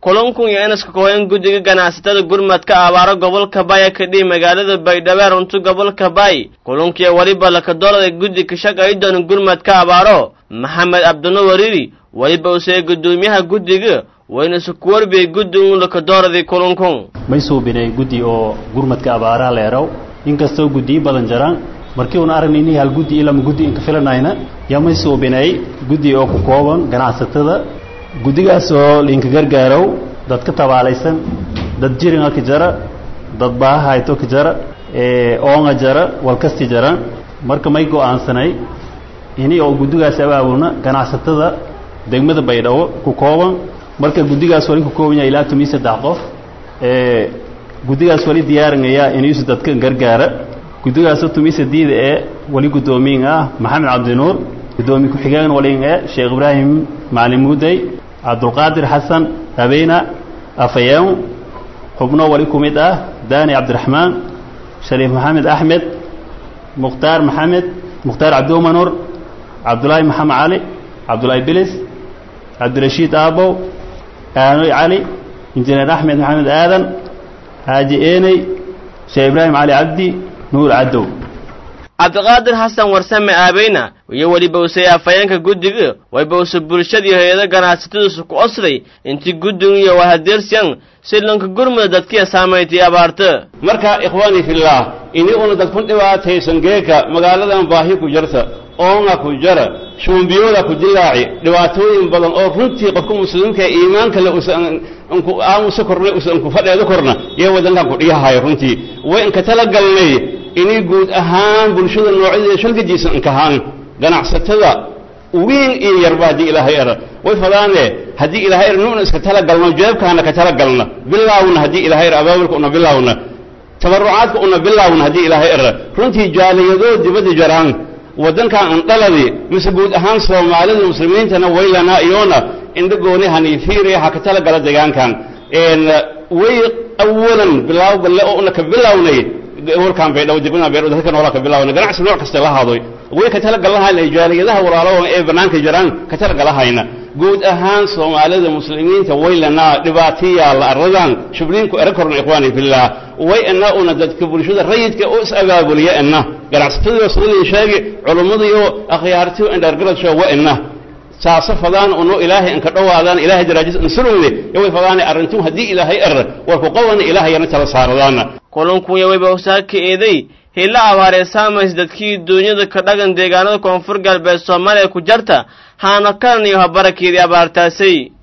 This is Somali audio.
kulankun iyo inaska kooyan guddiga ganacsatada gurmadka abaaro gobolka baya kadhii magaalada baydhabo runtu gobolka bay kulankiiyo weliba lakadoolada guddi ka shaqay doona gurmadka abaaro maxamed cabdino wariiri weliba usee guddoomiyaha guddiga wayna isku warbiyey guddigun lakadooradii kulankun may suubinay guddi oo gurmadka abaaraha leerow inkastoo guddiyo badan jiraan markii uuna aragnayni hal guddi ilama guddi inka filanayna yaa may suubinay guddi oo ku kooban ganacsatada guddigaas oo liinka gargaarow dad ka tabaalaysan dad jiringa ka jara dad baaha hayto ka jara oonga jara walkasti jara marka may go'aansanay ini oo guddigaas abaabulna ganacsatada degmada baydhabo ku kooban marka guddigaas wali ku kooban yahay ilaa tomiyo saddex qof guddigaas wali diyaarinaya inuusu dadka gargaara guddigaasoo tomiyo sadiida ee wali guddoomiyin ah maxamed cabdinuur guddoomiye ku-xigeen walin ee sheekh ibraahim macalin muudey cabdulqaadir xasan habeyna afayeen xubno wali ku mid ah daani cabdiraxmaan shariif maxamed axmed mukhtaar maxamed mukhtaar cabdiumanur cabdulaahi maxamed cali cabdulaahi bilis cabdirashiid aabow aanoy cali injineer axmed maxamed aadan xaaji eeney sheekh ibraahim cali cabdi nuur cadow cabdiqaadir xasan warsame aabeyna iyo weliba usay afayeenka guddiga wayba usa bulshadii hay-ada ganacsatadiisu ku osday intii guddigu iyo wahadeersiyan si lanka gurmuda dadkiya saamaytay abaarta marka ikhwaani fillaah ini una dadkun dhibaataysan geeka magaaladan baahi ku jarta oonga ku jara shuumbiyooda ku dilaaci dhibaatooyin badan oo runtii qofka muslimka iimaanka le usanku aamusa korna usanku fadheedo korna iyo wadankan ku dhiyahayo runtii way inka talagalnay inay guud ahaan bulshada noocyadeeda shalgajiisa inkahaan ganacsatada wiin iyo yarba haddii ilaahay era way fadaane haddii ilaahay er nuuna iska talagalno jeebkaana ka talagalna bilaawna haddii ilaahay er abaabulka una bilaawna tabarucaadka una bilaawna haddii ilaahay era runtii jaaliyadoo dibadda jaraan waddankan indhaladi mise guud ahaan soomaalida muslimiintana waylanaa iyoona indhagooni haniifiiriya ha ka talagala deegaankan way awalan bilaaw balle oo una ka bilawnay warkaan baydhabo dibna baydhabo dadka noolaa ka bilaawna ganacsi nooc kasta la haadoy way ka talagalahayna jaaliyadaha walaalaha ee bannaanka jiraan ka talagalahayna guud ahaan soomaalida muslimiinta waylanaa dhibaatiyaa la aradan shubliinku era korna ikhwaani fillaah way ina una dadka bulshada rayidka u is abaabuliya ina ganacsatadiioo sidalii sheegi culummadiiyo akhyaartiyo indhaargaradshoo wa ina saasa fadaan uno ilaahay inka dhowaadaan ilahay daraajis insurugni yoway fadaane arrintuu haddii ilaahay er war ku qawana ilaahay yana tala saaradaana kulankunya wayba usaaka eeday hila abaaree saamays dadkii duunyada ka dhagan deegaanada koonfur galbeed soomaaliya ku jarta haana kalan iyo habarakeedii abaartaasay